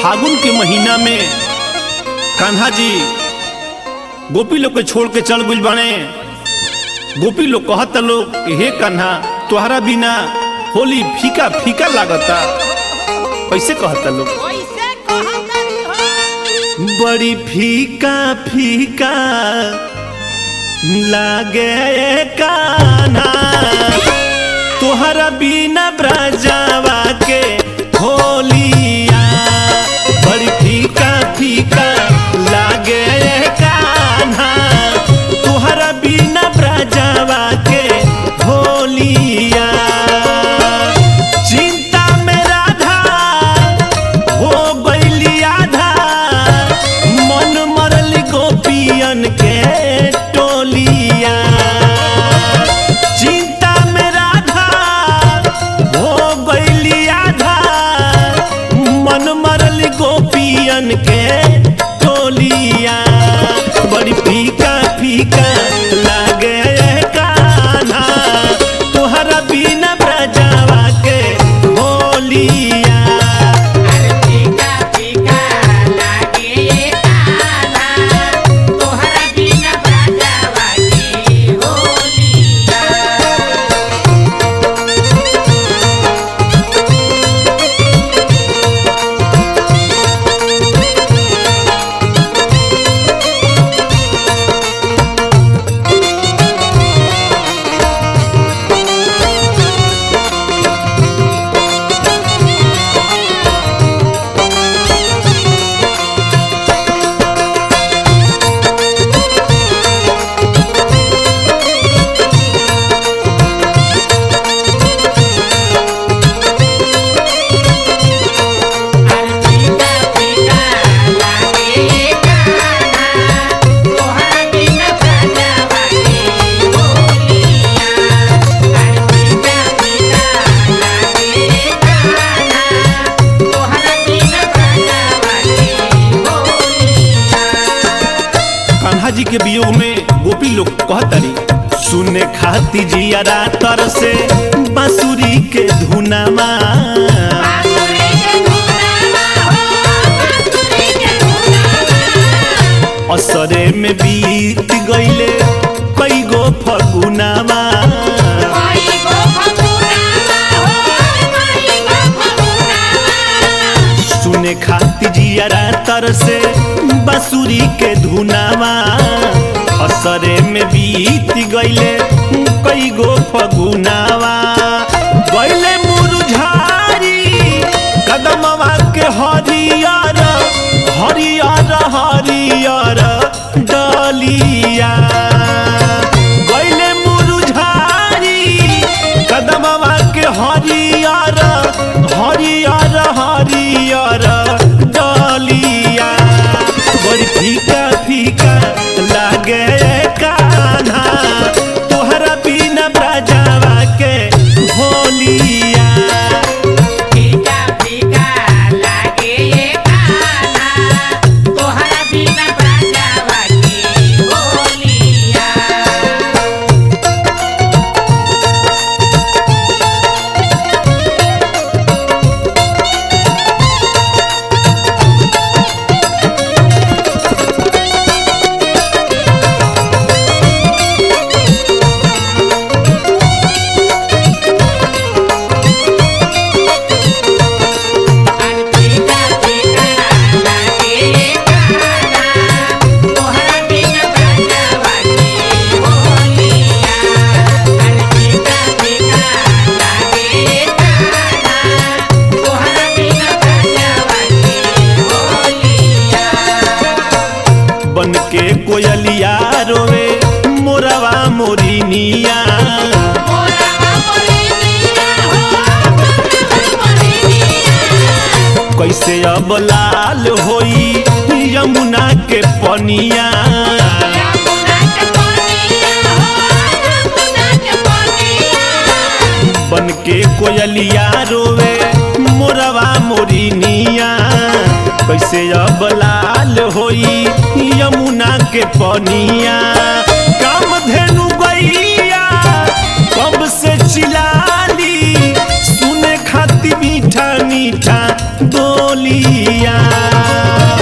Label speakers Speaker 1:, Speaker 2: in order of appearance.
Speaker 1: फागुन के महीना में कान्हा जी गोपी लोग के छोड़ के चल गइल बाने गोपी लोग कहता लोग हे कान्हा तोहरा बिना होली फीका फीका लागता कैसे कहता लोग
Speaker 2: कैसे कहतरी हो
Speaker 1: बड़ी फीका फीका लागे कान्हा तोहरा बिना ब्रजावा के होलिया बड़ी फीका फीका लागे कान्हा तोहरा बिना ब्रजावा के होलिया चिंता में राधा हो गइली आधा मन मरल गोपियन के टोलिया चिंता में राधा हो गइली आधा मन मरल गोपियन के टोलिया बड़ी फीका फीका लागे कान्हा तोहरा बिना ब्रजावा के होलिया
Speaker 2: अरे फीका फीका लागे ये कान्हा तोहरा बिना बजावा के होलिया अरे फीका फीका लागे ये कान्हा तोहरा बिना बजावा के होलिया अरे फीका फीका लागे ये कान्हा तोहरा बिना बजावा के होलिया
Speaker 1: कान्हा जी के वियोग में गोपी लोग कहतरी सुने खाती जिया तर से बांसुरी के धुनामा
Speaker 2: बांसुरी के धुनामा हो बांसुरी के धुनामा
Speaker 1: असरे में बीत गईले कई गो फगुनामा
Speaker 2: कोई गो फगुनामा हो कोई गो फगुनामा
Speaker 1: सुने खाती जिया तर से बांसुरी के धुनामा असरे में बीत गईले कई गो फगुनावा गईले मुरझारी कदमवा के हरियर हरियर हरियर डलिया गईले मुरझारी कदमवा के हरियर हरियर हरियर डलिया बड़ी फीका फीका लागे कान्हा तोहरा बिना ब्रजावा के होलिया
Speaker 2: फीका फीका लागे ये कान्हा तोहरा बिना बजावा के होलिया अरे फीका फीका लागे ये कान्हा तोहरा बिना बजावा के होलिया अरे फीका फीका लागे ये कान्हा तोहरा बिना बजावा के होलिया
Speaker 1: बन के कोयलिया रोवे मोरवा मोरिनिया
Speaker 2: मोरवा मोरनिया हो मोरवा मोरनिया
Speaker 1: कैसे अब लाल होई यमुना के पनिया
Speaker 2: यमुना के पनिया हो यमुना के पनिया
Speaker 1: बन के कोयलिया रोवे मोरवा मोरिनिया कैसे अब लाल होई यमुना के पनिया काम धेनु गैया कब से चिलाली सुने खाती भी मीठा मीठा बोलिया